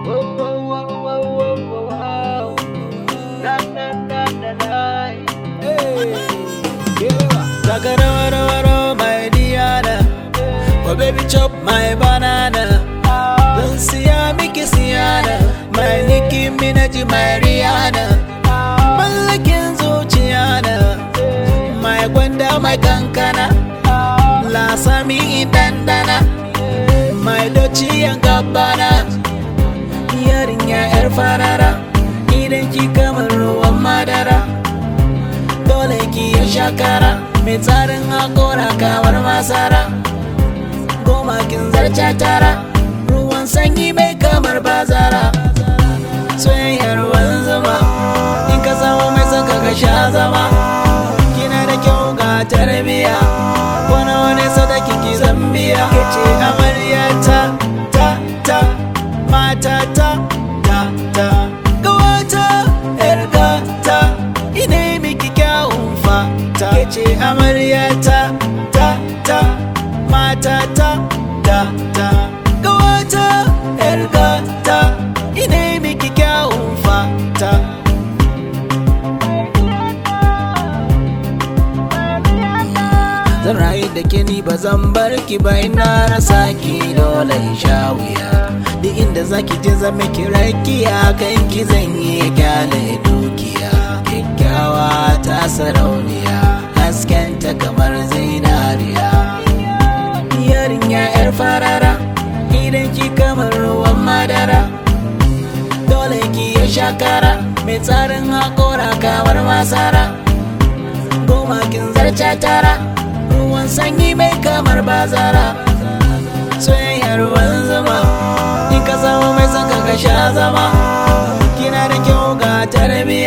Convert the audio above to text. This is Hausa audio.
Whoa, whoa, whoa, whoa, whoa, whoa, whoa. Na, na, na, na, na. Taka rawa rawa rawa my Diana Oh baby chop my banana Zan siya miki siyana My Nicki Minaj my Rihanna Mallakin zuciya na My gwanda my kankana Lasami dandana My doci yan gabbana Yarinya yar farara Idan ki kamar ruwan madara dole ki ya shakara mai tsarin hakora kamar masara goma kin zarce tara ruwan sanyi mai kamar bazara soyayyar ruwan zama in ka samu mai saka ka sha zama kina da kyau ga tarbiya wani wani sadaki ki zambiya ke ce amarya ta ta ta mata ta ta ta gawata yar gata ina miki kyawun fata ke ce amarya ta ta ta mata ta ta ta gawata yar gata ina miki kyawun fata zan rayu da ke ni ba zan bar ki ba ina rasa ki dole in sha wuya duk inda zaki je zan miki rakiya kan ki zan yi kyale dukiya kyakkyawa ta sarauniya haskenta kamar zinariya yarinya yar farara idan ki kamar ruwan madara dole ki ya shakara mai tsarin hakora kamar masara goma kin zarce tara ruwan sanyi mai kamar bazara soyayyar ruwan zama in ka samu mai saka ka sha zama kina da kyau ga tarbiya